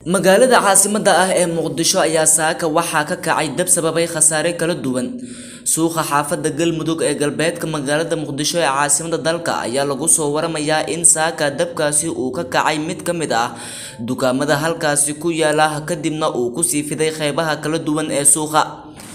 magaalada caasimadda ah ee muqdisho ayaa saaka waxaa ka kacay dab sababay khasaare kala duwan suuqa xaafadda galmudug ee galbeedka magaalada muqdisho ee caasimadda dalka ayaa lagu soo waramayaa in saaka dabkaasi uu ka kacay mid ka mid ah dukaamada halkaasi ku yaala kadibna uu kusii fiday qeybaha kala duwan ee suuqa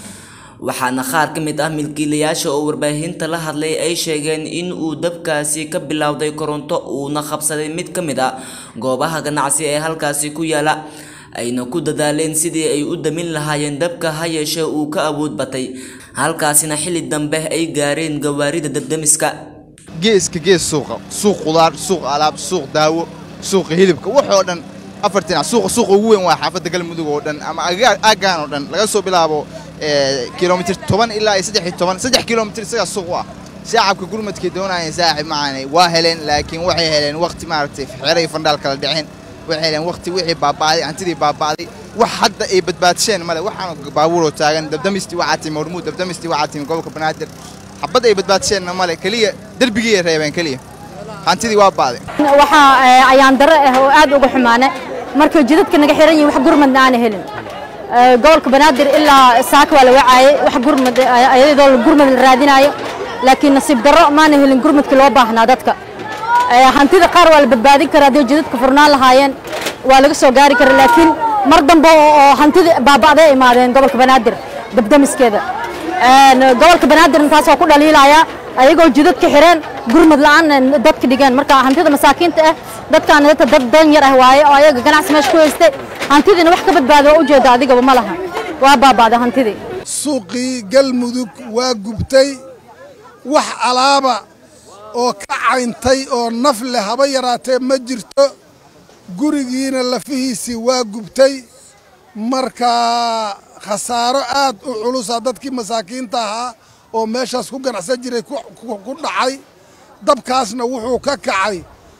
waxaana qaar ka mid ah milkiilayaasha oo warbaahinta la hadlay ay sheegeen in uu dabkaasi ka bilowday koronto uuna qabsaday mid ka mid ah goobaha ganacsi ee halkaasi ku yaala ayna ku dadaaleen sidii ay u damin lahaayeen dabka ha yeeshee uu ka awood batay halkaasina xilli dambe ay gaareen gawaarida dabdamiska geeska gees suuqa suuq qudaar suuq alaab suuq daawo suuqa hilibka waxoo dhan afartina suuqa suuqa ugu weyn waa xaafadda galmudug oo dhan ama aaggaan oo dhan laga soo bilaabo kilomitir toban ilaa iyo saddex iyo toban saddex kilomitir isagaa suuq u ah shacabka gurmadkay doonayeen saaxib macaanay waa heleen laakiin waxay heleen waqti maaragtay xeray fandhaal kala dhiceen waxay heleen waqti wixii baaba'day hantidii baaba'day wax hadda ay badbaadsheen male waxaan baabuuroo taagan dabdamistii waxaa timi hormuud dabdamistii waxaa timi gobolka banaadir xabad ay badbaadsheenna male keliya derbigiyay reebeen keliya hantidii waa ba'day waxaa ayaan darro ah oo aad uga xumaane markay jidadka naga xiran yihin wax gurmadna aana helin gobolka banaadir ilaa saaka waa la wacaayey wax gurmad ayadoo gurmad la raadinaayo laakiin nasiib darro maana helin gurmadkii loo baahnaa dadka hantida qaar waa la badbaadin karaa haddii jidadka furnaan lahaayeen waa laga soo gaari kara laakiin mar dambe oo hantida baaba'day imaadeen gobolka banaadir dabdamiskeeda gobolka banaadir intaas waa ku dhaliilaya ayagoo jidadka xireen gurmad la'aan dadka dhigeen marka hantida masaakiinta ah dadkaan dadka dad dan yar ah waaye oo ayaga ganacsi meesha ku haystay hantidiina wax ka badbaada waa ujeeda adigaba ma laha waa baaba'day hantidii suuqii galmudug waa gubtay wax alaaba oo ka cayntay oo naf leh haba yaraatee ma jirto gurigiina lafihiisii waa gubtay marka khasaaro aad u culusa dadkii masaakiinta ahaa oo meeshaas ku ganacsan jiray ku dhacay dabkaasna wuxuu ka kacay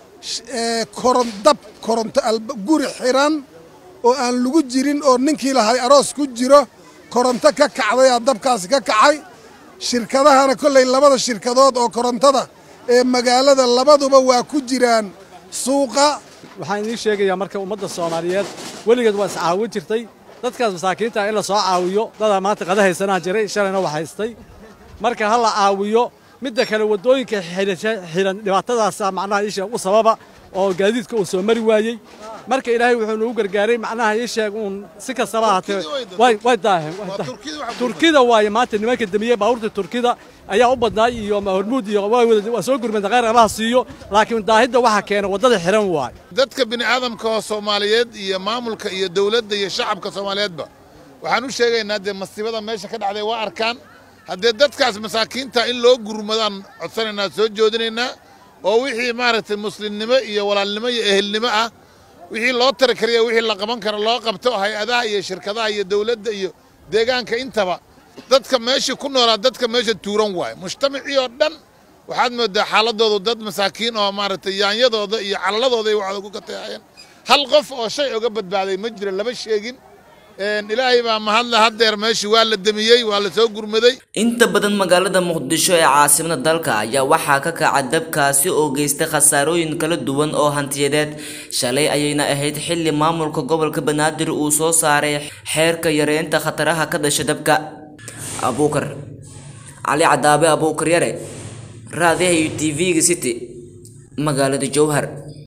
dab koronto guri xiran oo aan lagu jirin oo ninkii lahay aroos ku jiro koronto ka kacdayaa dabkaasi ka kacay shirkadahana kolley labada shirkadood oo korontada ee magaalada labaduba waa ku jiraan suuqa waxaan idiin sheegayaa marka ummadda soomaaliyeed weligeed waa iscaawin jirtay dadkaas masaakiinta in la soo caawiyo dadaa maanta qada haysanaa jiray shalayna wax haystay marka ha la caawiyo midda kale waddooyinka xihan dhibaatadaasa macnaha ii sheeg u sababa oo gaadiidka uu soo mari waayey marka ilaahay wuxuu nagu gargaaray macnaha ii sheeg uun si kastaba ahaatee way daaheen turkida waaye maanta nimanka damiyey baabuurta turkida ayaa u badnaay iyo hormuud iyo waa soo gurmada khayr abaha siiyo laakiin daahidda waxa keena waddada xiran waay dadka bini'aadamka oo soomaaliyeed iyo maamulka iyo dowladda iyo shacabka soomaaliyeedba waxaan u sheegaynaa dee masiibada meesha ka dhacday waa arkaan haddee dadkaas masaakiinta in loo gurmadaan codsanaynaa soo joodinaynaa oo wixii maaragtay muslimnimo iyo walaalnimo iyo ehelnimo ah wixii loo tari kariya wixii la qaban karo loo qabto hay-adaha iyo shirkadaha iyo dowladda iyo deegaanka intaba dadka meeshii ku noolaa dadka meesha tuuran waaye mujtamacii oo dhan waxaad moodaa xaaladoodu dad masaakiin oo maaragtay yaanyadooda iyo calaladooda waxaad ku kateehayeen hal qof oo shay oga badbaaday ma jiro lama sheegin ilaahay baa mahadle haddeer meeshii waa la demiyey waa la soo gurmaday inta badan magaalada muqdisho ee caasimada dalka ayaa waxaa ka kaca dabkaasi oo geystay khasaarooyin kala duwan oo hantiyadeed shalay ayayna ahayd xilli maamulka gobolka banaadir uu soo saaray xeerka yareynta khataraha ka dhasha dabka abuukar cali cadaabe abuukar yare raadiyaha iyo t v-ga city magaalada jowhar